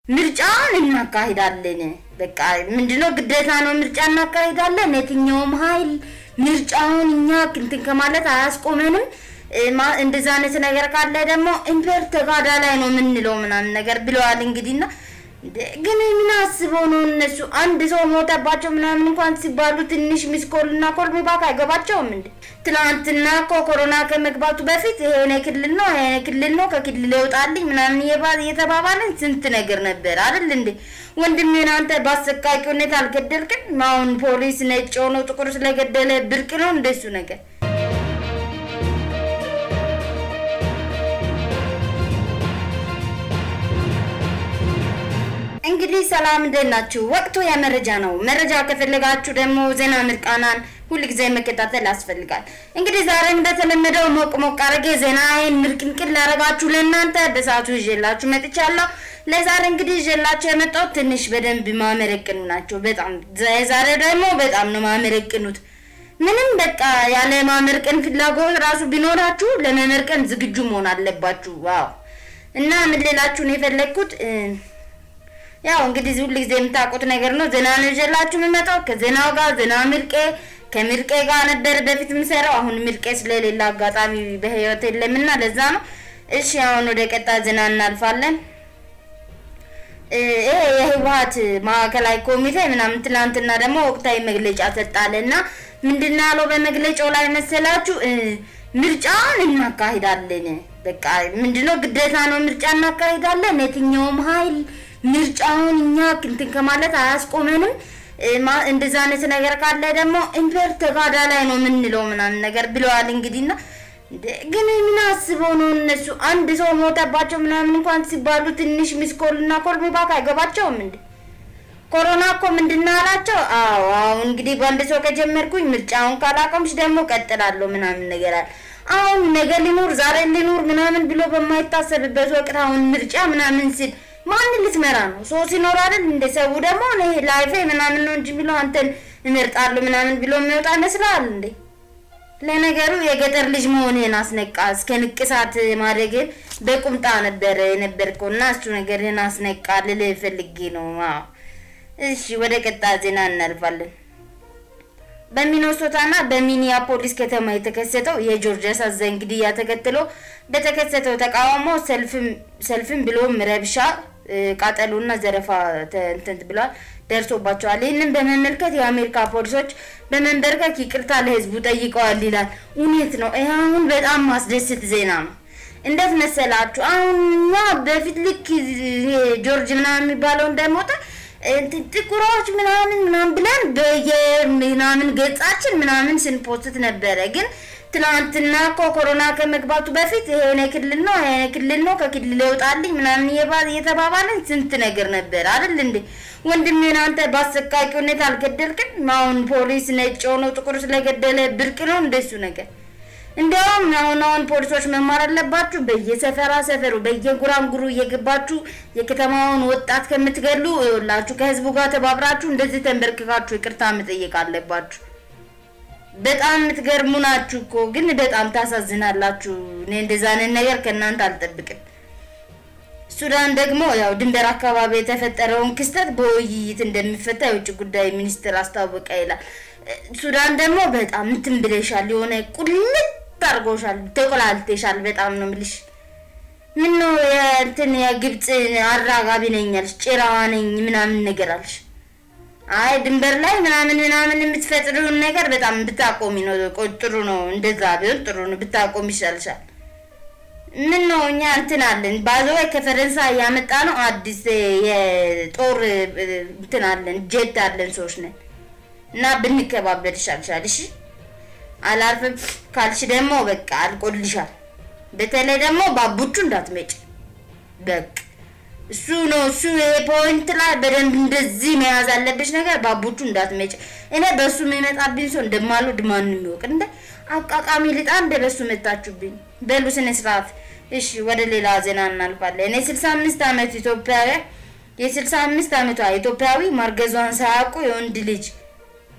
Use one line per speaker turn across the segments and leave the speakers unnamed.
ምርጫውን እናካሂዳለን። በቃ ምንድነው ግዴታ ነው፣ ምርጫ እናካሂዳለን። የትኛውም ኃይል ምርጫውን እኛ እንትን ከማለት አያስቆመንም። እንደዛ አይነት ነገር ካለ ደግሞ ኢምፔር ተጋዳ ላይ ነው የምንለው ምናምን ነገር ብለዋል። እንግዲህና ግን ምን አስበው ነው እነሱ አንድ ሰው ሞተባቸው ምናምን እንኳን ሲባሉ ትንሽ ሚስኮል እና ኮል ሚባክ አይገባቸውም እንዴ? ትላንትና እኮ ኮሮና ከመግባቱ በፊት የሆነ ክልል ነው የሆነ ክልል ነው ከክልል ይወጣልኝ ምናምን እየተባባለን ስንት ነገር ነበር አይደል እንዴ? ወንድሜን አንተ በአሰቃቂ ሁኔታ አልገደልክም። አሁን ፖሊስ ነጭ ሆኖ ጥቁር ስለገደለ ብርቅ ነው እንደሱ ነገር እንግዲህ ሰላም እንዴት ናችሁ? ወቅቱ የመረጃ ነው። መረጃ ከፈለጋችሁ ደግሞ ዜና ምርቃናን ሁልጊዜ መከታተል ያስፈልጋል። እንግዲህ ዛሬ እንደተለመደው ሞቅ ሞቅ አድርጌ ዜናዬን ምርቅንቅን ላረጋችሁ ለእናንተ በሰዓቱ ይዤላችሁ መጥቻለሁ። ለዛሬ እንግዲህ ይዤላችሁ የመጣሁት ትንሽ በደንብ ማመረቅኑ ናቸው። በጣም ዛሬ ደግሞ በጣም ነው ማመረቅኑት። ምንም በቃ ያለ ማመርቀን ፍላጎት ራሱ ቢኖራችሁ ለመመርቀን ዝግጁ መሆን አለባችሁ። ዋው እና ምን ሌላችሁ ነው የፈለግኩት ያው እንግዲህ ሁል ጊዜ የምታውቁት ነገር ነው። ዜና ነው ይዤላችሁ የምመጣው። ከዜናው ጋር ዜና ምርቄ ከምርቄ ጋር ነበር በፊት የምሰራው። አሁን ምርቄ ስለሌላ አጋጣሚ በህይወት የለምና ለዛ ነው። እሺ አሁን ወደ ቀጣይ ዜና እናልፋለን። ይሄ የህወሀት ማዕከላዊ ኮሚቴ ምናምን ትናንትና ደግሞ ወቅታዊ መግለጫ ሰጣለና ምንድን ያለው በመግለጫው ላይ መሰላችሁ? ምርጫውን እናካሂዳለን። በቃ ምንድነው ግዴታ ነው፣ ምርጫ እናካሂዳለን። የትኛውም ኃይል ምርጫውን እኛ እንትን ከማለት አያስቆመንም። እንደዛ አይነት ነገር ካለ ደግሞ ኢምፔር ተጋዳ ላይ ነው የምንለው ምናምን ነገር ብለዋል። እንግዲህና ግን ምን አስበው ነው እነሱ አንድ ሰው ሞተባቸው ምናምን እንኳን ሲባሉ ትንሽ ሚስኮል እና ኮል ሚባክ አይገባቸውም እንዴ? ኮሮና እኮ ምንድን አላቸው? አዎ አሁን እንግዲህ በአንድ ሰው ከጀመርኩኝ ምርጫውን ካላቆምሽ ደግሞ ቀጥላለሁ ምናምን ነገር አለ። አሁን ነገ ሊኖር ዛሬ ሊኖር ምናምን ብሎ በማይታሰብበት ወቅት አሁን ምርጫ ምናምን ሲል ማን ልትመራ ነው? ሰው ሲኖር አይደል እንደ ሰው ደግሞ ላይፌ ምናምን ነው እንጂ ብሎ አንተን እመርጣለሁ ምናምን ብሎ የሚወጣ ይመስላል እንዴ? ለነገሩ የገጠር ልጅ መሆንህን አስነቃ። እስከ ንቅሳት ማደግን በቁምጣ ነበር የነበርከው እና እሱ ነገርህን አስነቃ ልልህ ፈልጌ ነው። አዎ እሺ፣ ወደ ቀጣይ ዜና እናልፋለን። በሚኒሶታና በሚኒያፖሊስ ከተማ የተከሰተው የጆርጅ አሳዛኝ ግድያ ተከትሎ በተከሰተው ተቃውሞ ሰልፍም ብሎም ረብሻ፣ ቃጠሎና ዘረፋ እንትን ብሏል ደርሶባቸዋል። ይህንን በመመልከት የአሜሪካ ፖሊሶች በመንበርከክ ይቅርታ ለህዝቡ ጠይቀዋል ይላል። እውነት ነው። ይህ አሁን በጣም ማስደስት ዜና ነው። እንዴት መሰላችሁ? አሁን እኛ በፊት ልክ ጆርጅ ምናምን የሚባለው እንደሞተ ጥቁሮች ምናምን ምናምን ብለን በየምናምን ገጻችን ምናምን ስንፖስት ነበረ። ግን ትናንትና እኮ ኮሮና ከመግባቱ በፊት የሆነ ክልል ነው የሆነ ክልል ነው ከክልል ይወጣልኝ ምናምን እየተባባለን ስንት ነገር ነበር አይደል እንዴ? ወንድሜን አንተ በአሰቃቂ ሁኔታ አልገደልክም። አሁን ፖሊስ ነጭ ሆኖ ጥቁር ስለገደለ ብርቅ ነው እንደሱ ነገር። እንዲያውም አሁን አሁን ፖሊሶች መማር አለባችሁ። በየሰፈራ ሰፈሩ በየጉራንጉሩ እየገባችሁ የከተማውን ወጣት ከምትገሉ ይኸውላችሁ ከህዝቡ ጋር ተባብራችሁ እንደዚህ ተንበርክካችሁ ይቅርታ መጠየቅ አለባችሁ። በጣም የምትገርሙ ናችሁ እኮ ግን በጣም ታሳዝናላችሁ። እኔ እንደዛ አይነት ነገር ከእናንተ አልጠብቅም። ሱዳን ደግሞ ያው ድንበር አካባቢ የተፈጠረውን ክስተት በውይይት እንደሚፈታ የውጭ ጉዳይ ሚኒስትር አስታወቀ ይላል። ሱዳን ደግሞ በጣም እንትን ብለሻል፣ የሆነ ቁልጥ አድርጎሻል፣ ተቆላልተሻል። በጣም ነው የምልሽ። ምን ነው የእንትን የግብፅ አራጋቢ ነኝ ያልሽ ጭራዋ ነኝ ምናምን ነገር አልሽ። አይ ድንበር ላይ ምናምን ምናምን የምትፈጥሪውን ነገር በጣም ብታቆሚ ነው ጥሩ ነው። እንደዛ ቢሆን ጥሩ ነው፣ ብታቆሚ ይሻልሻል። ምን ነው እኛ እንትን አለን ባዘው ከፈረንሳይ ያመጣ ነው አዲስ የጦር እንትን አለን ጄት አለን ሰዎች ነን እና ብንከባበል ይሻልሻል። እሺ አላርፍም ካልሽ ደግሞ በቃ አልቆልሻል። በተለይ ደግሞ ባቡቹ እንዳትመጭ በቃ እሱ ነው እሱ ፖይንት ላይ በደንብ እንደዚህ መያዝ አለብሽ ነገር ባቡቹ እንዳትመጭ። እኔ በእሱ የሚመጣብኝ ሰው እንደማልወድ ማንም የሚወቅ እንደ አቃቃሚ ልጣ እንደ በሱ መታችሁብኝ። በሉ ስነ ስርዓት። እሺ ወደ ሌላ ዜና እናልፋለን። እኔ ስልሳ አምስት አመት ኢትዮጵያዊ የስልሳ አምስት አመቷ ኢትዮጵያዊ ማርገዟን ሳያውቁ የወንድ ልጅ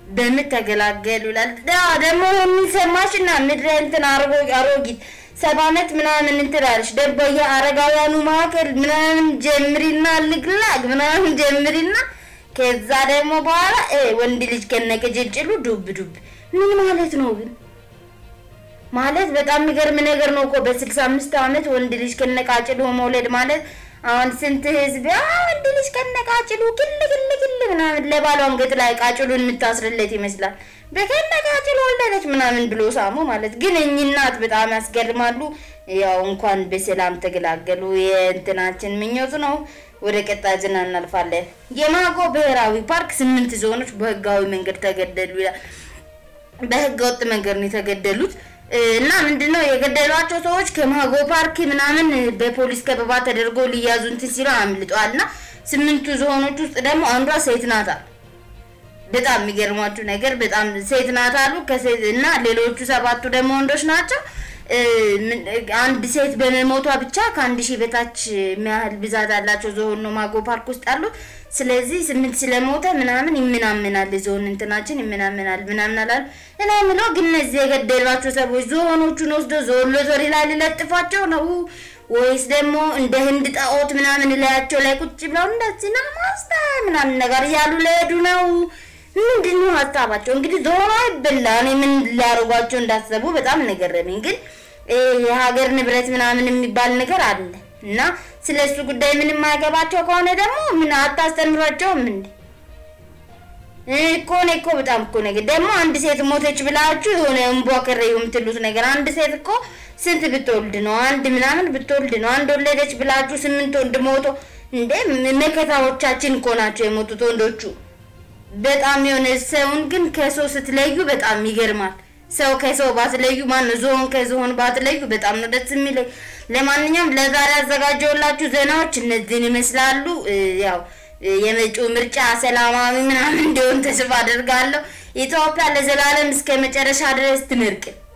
በምት ተገላገሉ ይላል። ደግሞ የሚሰማሽና ምድረ እንትን አርጎ አሮጊት ሰባ ዓመት ምናምን እንትን አለሽ ደግሞ የአረጋውያኑ ማዕከል ምናምን ጀምሪና ልግላግ ምናምን ጀምሪና ከዛ ደግሞ በኋላ ወንድ ልጅ ከነቅጭጭሉ ዱብ ዱብ ምን ማለት ነው ግን? ማለት በጣም የሚገርም ነገር ነው እኮ በስልሳ አምስት ዓመት ወንድ ልጅ ከነቃጭሉ መውለድ ማለት አሁን ስንት ህዝብ ወንድ ልጅ ከነቃጭሉ ግል ግል ግል ምናምን ለባሏ አንገት ላይ ቃጭሉን የምታስርለት ይመስላል። በከነቃጭሉ ወለደች ምናምን ብሎ ሳሙ ማለት ግን እኚህ እናት በጣም ያስገርማሉ። ያው እንኳን በሰላም ተገላገሉ የእንትናችን ምኞት ነው። ወደ ቀጣይ ዜና እናልፋለን። የማጎ ብሔራዊ ፓርክ ስምንት ዞኖች በህጋዊ መንገድ ተገደሉ ይላል። በህገ ወጥ መንገድ ነው የተገደሉት እና ምንድነው የገደሏቸው ሰዎች ከማጎ ፓርክ ምናምን በፖሊስ ከበባ ተደርጎ ሊያዙ እንትን ሲሉ አምልጠዋል። እና ስምንቱ ዝሆኖች ውስጥ ደግሞ አንዷ ሴት ናት አሉ። በጣም የሚገርሟችሁ ነገር በጣም ሴት ናት አሉ። ከሴት እና ሌሎቹ ሰባቱ ደግሞ ወንዶች ናቸው። አንድ ሴት በመሞቷ ብቻ ከአንድ ሺህ በታች የሚያህል ብዛት ያላቸው ዝሆን ነው ማጎ ፓርክ ውስጥ አሉት። ስለዚህ ስምንት ስለሞተ ምናምን ይምናምናል ዝሆን እንትናችን ይምናምናል ምናምን አላሉ። እኔ የምለው ግን እነዚህ የገደሏቸው ሰዎች ዝሆኖቹን ወስዶ ዝሆን ሎተሪ ላይ ሊለጥፏቸው ነው ወይስ ደግሞ እንደ ህንድ ጣዖት ምናምን ላያቸው ላይ ቁጭ ብለው እንደዚህ ና ማስታ ምናምን ነገር እያሉ ለሄዱ ነው? ምንድን ነው ሀሳባቸው? እንግዲህ ዞሮ አይበላ እኔ ምን ሊያደርጓቸው እንዳሰቡ በጣም ነገረመኝ። ግን የሀገር ንብረት ምናምን የሚባል ነገር አለ እና ስለ እሱ ጉዳይ ምንም ማያገባቸው ከሆነ ደግሞ ምን አታስተምሯቸውም እንዴ? እኮ እኔ እኮ በጣም እኮ ነገር ደግሞ አንድ ሴት ሞተች ብላችሁ የሆነ እንቧ ከረዩ የምትሉት ነገር አንድ ሴት እኮ ስንት ብትወልድ ነው? አንድ ምናምን ብትወልድ ነው? አንድ ወለደች ብላችሁ ስምንት ወንድ ሞቶ እንዴ? መከታዎቻችን እኮ ናቸው የሞቱት ወንዶቹ። በጣም የሆነ ሰውን ግን ከሰው ስትለዩ በጣም ይገርማል። ሰው ከሰው ባትለዩ ማን ዝሆን ከዝሆን ባትለዩ በጣም ነው ደስ የሚለኝ። ለማንኛውም ለዛሬ ያዘጋጀውላችሁ ዜናዎች እነዚህን ይመስላሉ። ያው የመጪው ምርጫ ሰላማዊ ምናምን እንዲሆን ተስፋ አደርጋለሁ። ኢትዮጵያ ለዘላለም እስከ መጨረሻ ድረስ ትመርቅ።